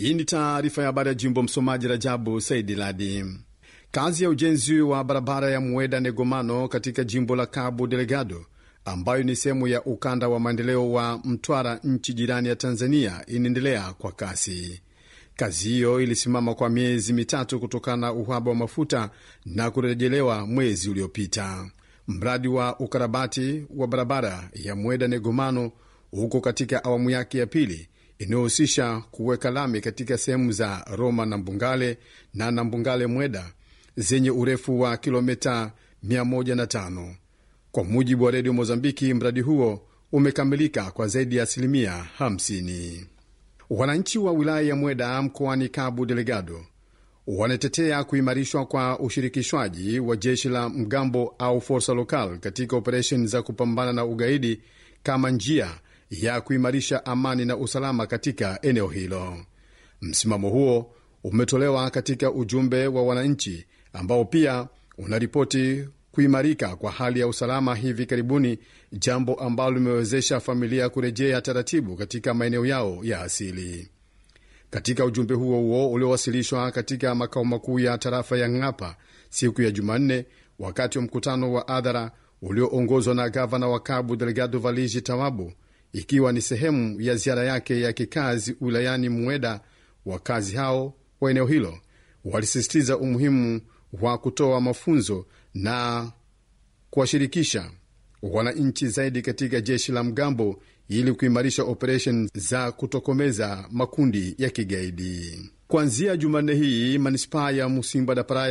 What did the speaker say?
Hii ni taarifa ya habari ya jimbo. Msomaji Rajabu Saidi Ladi. Kazi ya ujenzi wa barabara ya Mueda Negomano katika jimbo la Cabo Delgado, ambayo ni sehemu ya ukanda wa maendeleo wa Mtwara, nchi jirani ya Tanzania, inaendelea kwa kasi. Kazi hiyo ilisimama kwa miezi mitatu kutokana na uhaba wa mafuta na kurejelewa mwezi uliopita. Mradi wa ukarabati wa barabara ya Mueda Negomano huko katika awamu yake ya pili inayohusisha kuweka lami katika sehemu za Roma na Mbungale na Nambungale Mweda zenye urefu wa kilomita 105. Kwa mujibu wa redio Mozambiki, mradi huo umekamilika kwa zaidi ya asilimia 50. Wananchi wa wilaya ya Mweda mkoani Cabo Delgado wanatetea kuimarishwa kwa ushirikishwaji wa jeshi la mgambo au forsa lokal katika operesheni za kupambana na ugaidi kama njia ya kuimarisha amani na usalama katika eneo hilo. Msimamo huo umetolewa katika ujumbe wa wananchi ambao pia unaripoti kuimarika kwa hali ya usalama hivi karibuni, jambo ambalo limewezesha familia kurejea taratibu katika maeneo yao ya asili. Katika ujumbe huo huo uliowasilishwa katika makao makuu ya tarafa ya Ng'apa siku ya Jumanne, wakati wa mkutano wa hadhara ulioongozwa na gavana wa Cabo Delgado Valigi Tawabu, ikiwa ni sehemu ya ziara yake ya kikazi wilayani Mweda, wakazi hao wa eneo hilo walisisitiza umuhimu wa kutoa mafunzo na kuwashirikisha wananchi zaidi katika jeshi la mgambo ili kuimarisha operesheni za kutokomeza makundi ya kigaidi. Kuanzia Jumanne hii manispaa ya Musimba da Praia